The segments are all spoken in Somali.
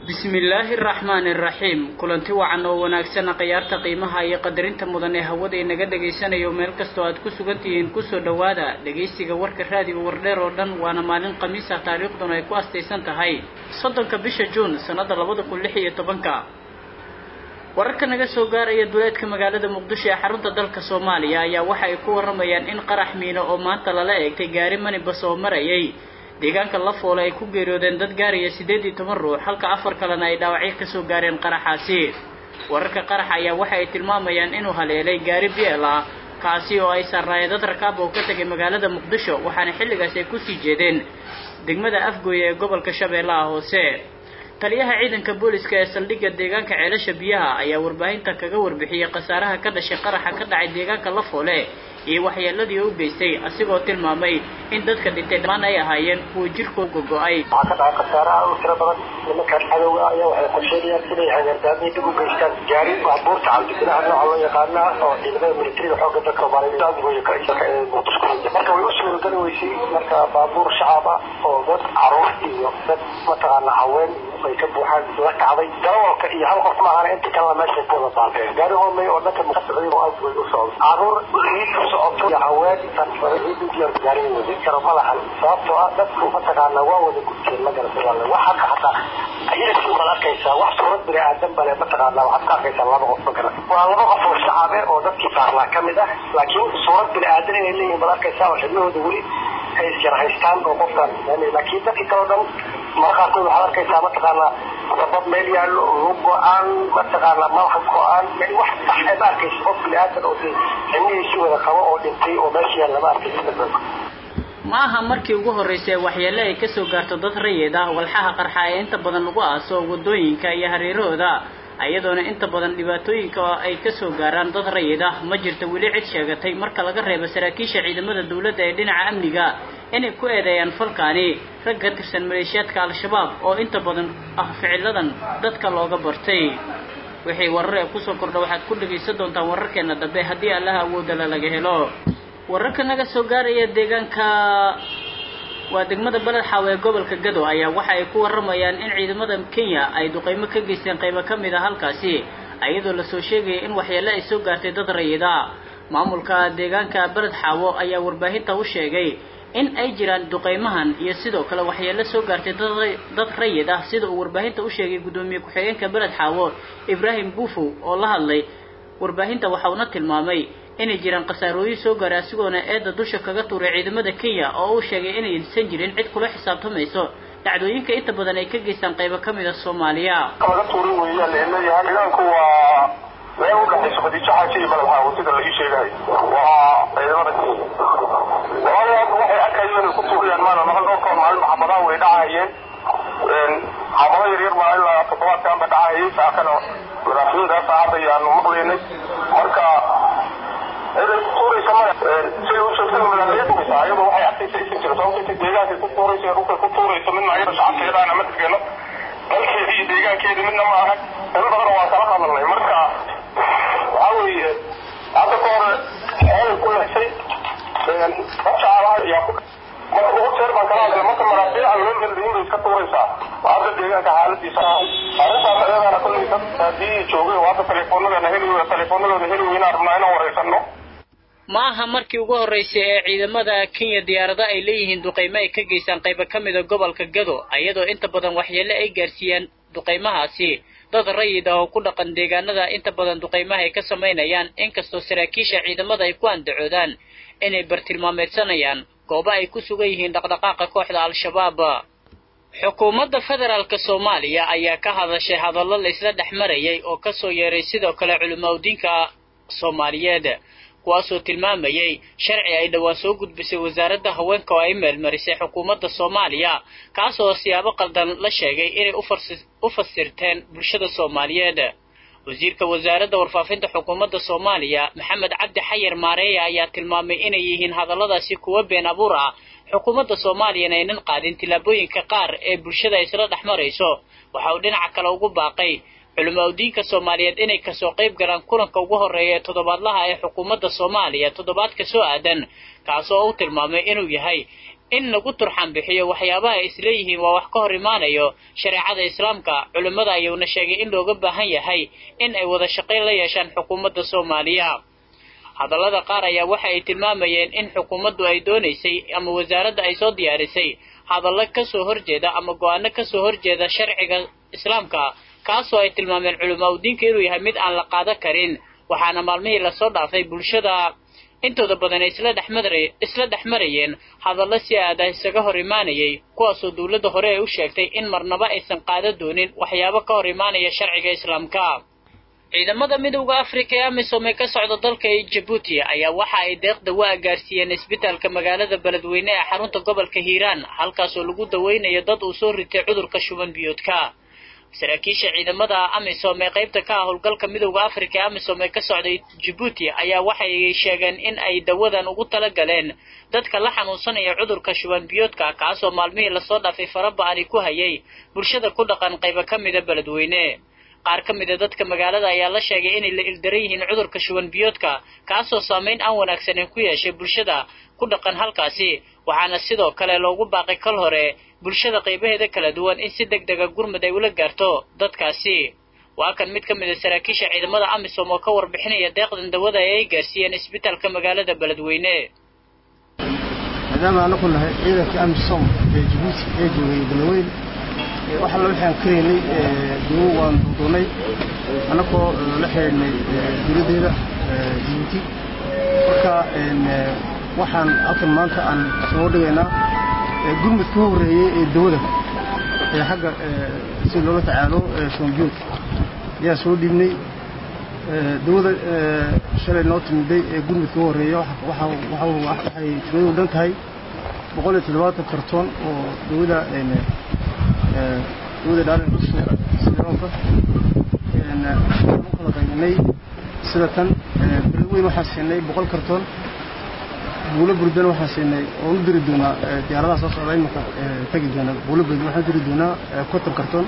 bismillaahi araxmaani araxiim kulanti wacan oo wanaagsan khiyaarta qiimaha iyo qadarinta mudan ee hawada inaga dhagaysanayo meel kastoo aad ku sugan tihiin kusoo dhowaada dhagaysiga warka raadiga wardheer oo dhan waana maalin khamiis ah taariikhduna ay ku astaysan tahay soddonka bisha juun sannada labada kun lix iyo tobanka wararka naga soo gaaraya duleedka magaalada muqdisho ee xarunta dalka soomaaliya ayaa waxa ay ku waramayaan in qarax miino oo maanta lala eegtay gaari manibas oo marayay deegaanka la foole ay ku geeriyoodeen dad gaaraya siddeed iyo toban ruux halka afar kalena ay dhaawacyo kasoo gaareen qaraxaasi wararka qaraxa ayaa waxa ay tilmaamayaan inuu haleelay gaari biel ah kaasi oo ay saarnaayeen dad rakaab oo ka tegay magaalada muqdisho waxaana xilligaas ay kusii jeedeen degmada afgooye ee gobolka shabeellaha hoose taliyaha ciidanka booliska ee saldhigga deegaanka ceelasha biyaha ayaa warbaahinta kaga warbixiyey khasaaraha ka dhashay qaraxa ka dhacay deegaanka la foole iyo waxyeeladii u geystay asigoo tilmaamay in dadka dhintay dhammaan ay ahaayeen kuwa jirkoo gogo-ay waxaa ka dhacay khasaaraha u tiro badan nimankan cadowga ayaa waxay qorsheynayaan inay hagardaamiyo dib u geystaan gaari baabuurta cabdibilaha nooca loo yaqaana oo ciidamada militariga xooga dalka soomaaliyeed muqdisho marka way u suurageli weysay marka baabuur shacab ah oo dad caruur iyo dad mataqaana haween ay ka buuxaan la kacday darawalka iyo hal qof maahana inta kalena meeshay ku wada baabeen gaari hoomay oo dhanka ka socday oo aad way u socday caruur ciid ku socoto iyo haween gaariga wadi karo ma lahan sababtoo ah dadku mataqaana waa wada gudteen ma garata walle wax halka hataa ayadasi baad arkaysaa wax suurad bini aadan bale mataqaana waxaad ka arkaysaa laba qof ma garan waa laba qof oo shacabe oo dadkii saarnaa ka mid ah laakiin suurad bini aadan inay leeyihin baad arkaysaa oo xibnahooda weli ay isyar haystaan oo qofkan laakiin dadkii kaloo dhan mara qaarkood waxaad arkaysaa mataqaana sabab meel yaallo lug go-aan mataqaana madaxa go-aan yani wax sax ma arkaysa qof bini aadan oo de xibnihiisi wada qabo oo dhintay oo meesha yaal lama arkaysa ma aha markii ugu horreysay waxyeelle ay kasoo gaarto dad rayid ah walxaha qarxa ee inta badan lagu aaso wadooyinka iyo hareerahooda iyadoona inta badan dhibaatooyinka ay kasoo gaaraan dad rayid ah ma jirto weli cid sheegatay marka laga reebo saraakiisha ciidamada dowladda ee dhinaca amniga inay ku eedeeyaan falkaani rag ka tirsan maleeshiyaadka al-shabaab oo inta badan ah ficiladan dadka looga bartay wixii warar ee kusoo kordha waxaad ku dhagaysan doontaan wararkeena dambe haddii allaha awoodala laga helo wararka naga soo gaaraya deegaanka waa degmada beled xaaw ee gobolka gado ayaa waxa ay ku waramayaan in ciidamada kenya ay duqeymo ka geysteen qaybo ka mid a halkaasi iyadoo lasoo sheegaya in waxyeelle ay soo gaartay dad rayida maamulka deegaanka beled xaawo ayaa warbaahinta u sheegay in ay jiraan duqeymahan iyo sidoo kale waxyeelle soo gaartay dad rayid ah sida uu warbaahinta u sheegay guddoomiye ku-xigeenka beled xaawo ibraahim buufow oo la hadlay warbaahinta waxa uuna tilmaamay inay jiraan khasaarooyin soo gaaray asigoona eedda dusha kaga tuuray ciidamada kenya oo uu sheegay inaysan jirin cid kula xisaabtamayso dhacdooyinka inta badan ay ka geystaan qaybo ka mid a soomaaliya laga tuurin weeyaan leeyahay ciidanku waa meel u dhexayso khadiijo xaaji iyo balabxaawo sida la ii sheegayo waa ciidamada kenya walaalayaal waxay arkayeen inay ku tuuriyaan maana maqal dhowrkood maalin maxamadaha way dhacayeen xaafado yaryar baa ilaa toddobaadkan ba dhacayay saakana madaafiinta saacad ayaanu maqlaynay marka ciday ku tuuraysa maya siday u sheegtay madaafiinta ayadu waxay arkaysa isin jira sababta intay deegaankay ku tuuraysa ee dhulkay ku tuuraysa midna ayada shacabkeedaana ma degeeno dalkeeda iyo deegaankeeda midna ma aha in badan waa kala hadalnay marka waxaa weeye hadda ka hore xeelay ku lexsay shacaabaha ayaa ku marka ugu jeer baan kala hadlay marka maraafiica loo heldayin bay iska tuuraysaa hadda deegaanka xaaladiisa arrintaas ayadaana kollay dad haddii joogay hadda telefoonadana heli telefoonadooda heli weynaan rabnaa inaan wareysano ma aha markii ugu horreysay ee ciidamada kenya diyaarado ay leeyihiin duqeymo ay ka geystaan qaybo ka mida gobolka gado iyadoo inta badan waxyeelle ay gaarsiiyaan duqeymahaasi dad rayid ah oo ku dhaqan deegaanada inta badan duqeymaha ay ka samaynayaan inkastoo saraakiisha ciidamada ay ku andacoodaan inay bartilmaameedsanayaan goobo ay ku sugan yihiin dhaqdhaqaaqa kooxda al-shabaab xukuumadda federaalka soomaaliya ayaa ka hadashay hadallo la isla dhex marayay oo kasoo yeeray sidoo kale culimaudiinka soomaaliyeed kuwaasoo tilmaamayay sharci ay dhowaan soo gudbisay wasaaradda haweenka oo ay meelmarisay xukuumadda soomaaliya kaasoo siyaabo qaldan la sheegay inay u fasirteen bulshada soomaaliyeed wasiirka wasaaradda warfaafinta xukuumadda soomaaliya maxamed cabdi xayar maareeya ayaa tilmaamay inay yihiin hadalladaasi kuwa been abuur ah xukuumadda soomaaliyana aynan qaadin tillaabooyinka qaar ee bulshada isla dhex marayso waxa uu dhinaca kale ugu baaqay culimaudiinka soomaaliyeed inay kasoo qayb galaan kulanka ugu horreeya ee toddobaadlaha ee xukuumadda soomaaliya toddobaadka soo aadan kaasoo u tilmaamay inuu yahay in lagu turxan bixiyo waxyaabaha ay isleeyihiin waa wax ka hor imaanayo shareecada islaamka culimmada ayuuna sheegay in looga baahan yahay in ay wada shaqayn la yeeshaan xukuumadda soomaaliya hadallada qaar ayaa waxa ay tilmaamayeen in xukuumaddu ay doonaysay ama wasaaradda ay soo diyaarisay hadallo kasoo horjeeda ama go-aano kasoo horjeeda sharciga islaamka kaasoo ay tilmaameen culamaa udiinka inuu yahay mid aan la qaada karin waxaana maalmihii lasoo dhaafay bulshada intooda badan ay isla dhexmara isla dhex marayeen hadallo si aada isaga hor imaanayay kuwaasoo dowladda hore ay u sheegtay in marnaba aysan qaada doonin waxyaabo ka hor imaanaya sharciga islaamka ciidamada midowda afrika ee amisom ee ka socda dalka jabuuti ayaa waxa ay deeq dawaa gaarsiiyeen isbitaalka magaalada beledweyne ee xarunta gobolka hiiraan halkaasoo lagu daweynayo dad uu soo ritay cudurka shuban biyoodka saraakiisha ciidamada amisom ee qaybta ka ah howlgalka midowda afrika ee amisom ee ka socday jabuuti ayaa waxay sheegeen in ay dawadan ugu tala galeen dadka la xanuunsanaya cudurka shuban biyoodka kaasoo maalmihii lasoo dhaafay faraba-ani ku hayay bulshada ku dhaqan qaybo ka mida beledweyne qaar ka mida dadka magaalada ayaa la sheegay inay la ildaran yihiin cudurka shuban biyoodka kaasoo saamayn aan wanaagsaneyn ku yeeshay bulshada ku dhaqan halkaasi waxaana sidoo kale loogu baaqay kal hore bulshada qaybaheeda kala duwan in si deg dega gurmud ay ula gaarto dadkaasi waa kan mid ka mid a saraakiisha ciidamada amisom oo ka warbixinaya deeqdan dawada ee ay gaarsiiyeen isbitaalka magaalada beledweyne maadaama anaku nahay ciidanka amisom ee jabuuti ee joogay beledweyne wax alla waxaan karaynay dawo waan duuduunay annagoo la xidhiidhnay dowladdeeda jabuuti marka waxaan halkan maanta aan soo dhigaynaa gurmudka u horreeyey ee dawada ee xagga si loola tacaalo shoombiyood ayaa soo dhiibnay dawada shalay noo timiday ee gurmudka u horreeya waxay tiradu dhan tahay boqol iyo toddobaatan kartoon oo dawada dawada dhaalinka u kala qaybinay sida tan beledweyn waxaan siinay boqol kartoon buulo burdana waxaan siinay oo u diri doonaa diyaaradaha soo socda imanka tegi doona buulo burdan waxaan diri doonaa konton kartoon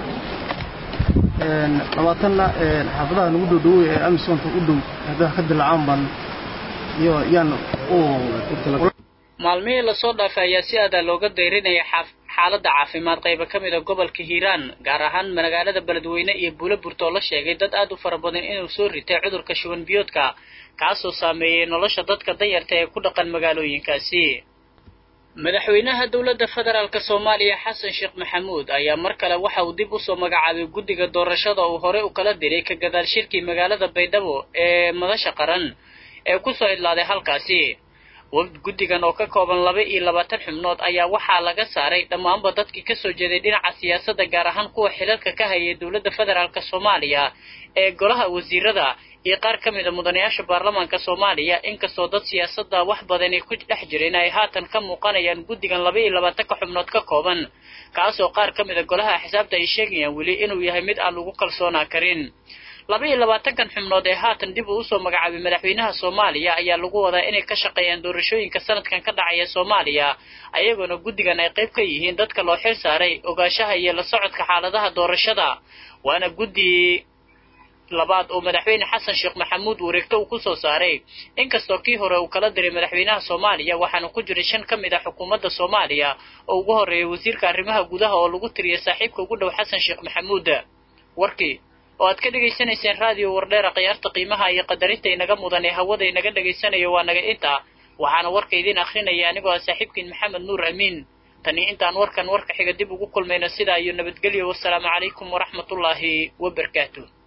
labaatanna xaafadaha nagu dhow dhowey ee amisonka u dhow haddaa ka dilacaan baan iyo yaan maalmihii lasoo dhaafay ayaa si aada looga dayrinaya xaaladda caafimaad qayba ka mid a gobolka hiiraan gaar ahaan magaalada beledweyne iyo buulo burto oo la sheegay dad aad u fara badan inuu soo ritay cudurka shuban biyoodka kaasoo saameeyey nolosha dadka danyarta ee ku dhaqan magaalooyinkaasi madaxweynaha dowladda federaalk soomaaliya xasan sheekh maxamuud ayaa mar kale waxa uu dib usoo magacaabay guddiga doorashada uu horey u kala diray ka gadaal shirkii magaalada baydhabo ee madasha qaran ee kusoo idlaaday halkaasi guddigan oo ka kooban laba iyo labaatan xubnood ayaa waxaa laga saaray dhammaanba dadkii kasoo jeeday dhinaca siyaasadda gaar ahaan kuwa xilalka ka hayay dowladda federaalk soomaaliya ee golaha wasiirada iyo qaar ka mid a mudanayaasha baarlamaanka soomaaliya inkastoo dad siyaasadda wax badan ay ku dhex jireen ay haatan ka muuqanayaan guddigan laba iyo labaatanka xubnood ka kooban kaasoo qaar ka mid a golaha xisaabta ay sheegayaan weli inuu yahay mid aan lagu kalsoonaa karin laba iyo labaatankan xubnood ee haatan dib uu usoo magacaabay madaxweynaha soomaaliya ayaa lagu wadaa inay ka shaqeeyaan doorashooyinka sanadkan ka dhacaya soomaaliya ayagoona guddigan ay qayb ka yihiin dadka loo xil saaray ogaanshaha iyo la socodka xaaladaha doorashada waana guddi labaad oo madaxweyne xasan sheekh maxamuud wareegto uu kusoo saaray inkastoo kii hore uu kala diray madaxweynaha soomaaliya waxaana ku jiray shan ka mid ah xukuumadda soomaaliya oo ugu horreeyay wasiirka arrimaha gudaha oo lagu tiriyay saaxiibka ugu dhow xasan sheekh maxamuud warkii oo aad ka dhegaysanayseen raadiyo wardheera khiyaarta qiimaha iyo qadarinta inaga mudan ee hawada inaga dhegaysanayo waa naga inta waxaana warka idiin akrinaya anigoo ah saaxiibkiin maxamed nuur amiin tani intaan warkan warka xiga dib ugu kulmayno sidaa iyo nabadgelyo wasalaamu calaykum waraxmatullaahi wabarakaatu